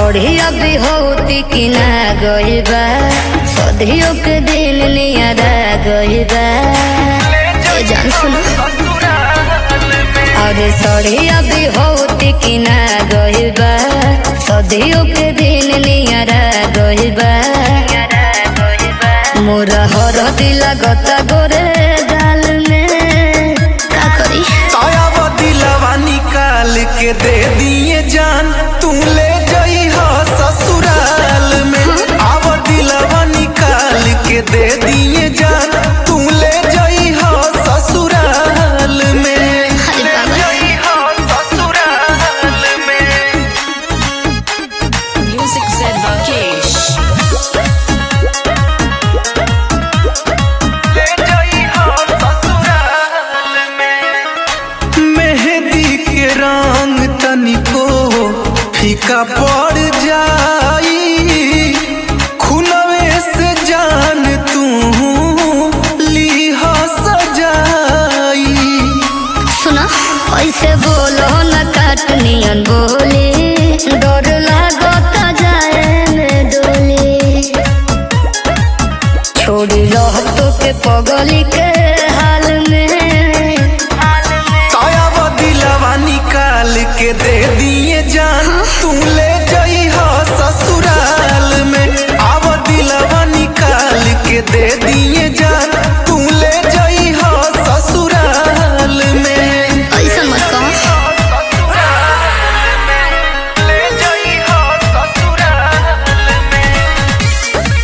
सड़िया भी होती कि ना गइल बा सदियों के दिल नियरा गइल बा ए जान सुनो अरे सड़िया भी होती कि ना गइल बा सदियों के दिल नियरा गइल बा मोरा हर दिला गता गोरे गाल में का करी आया दिलवा निकाल के दे दिए जान तू ले जई हो ससुराल में आव दिलवा निकाल के दे दिए जान तू ले जई हो ससुराल में अरे बाबा। जई हो ससुराल में Music said Rakesh. ले जई हो ससुराल में मेहंदी के रंग तनिको फीका पड़ जाई खुनवे से जान तू लीह सजाई सुना ऐसे बोलो न काटनियन बोली डर लागता जाए में डोली छोड़ी रहतो के पगली के हाल में काया दिलवा निकाल के दे दिए जान तू ले जई हो ससुराल में आव दिलवा निकाल के दे दिए जान तू ले जई हो ससुराल में ऐसा मत कहो ले जई हो ससुराल में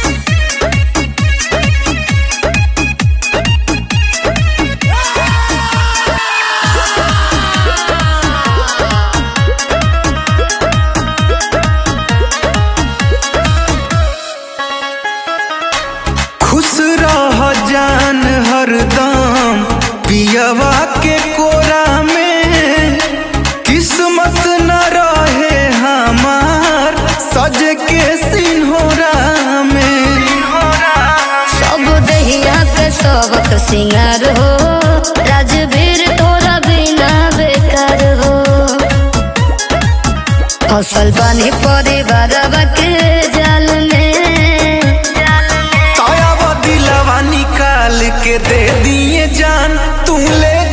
खुश रह जान हरदम पियवा के कोरा में किस्मत न रहे हमार सज के सिन्होरा में सब दहिया पे सबक सिंगार हो राजवीर तोरा बिना बेकार हो फसल पानी परिवार के जाल में काया दिलवा निकाल के दे दिए जान तू ले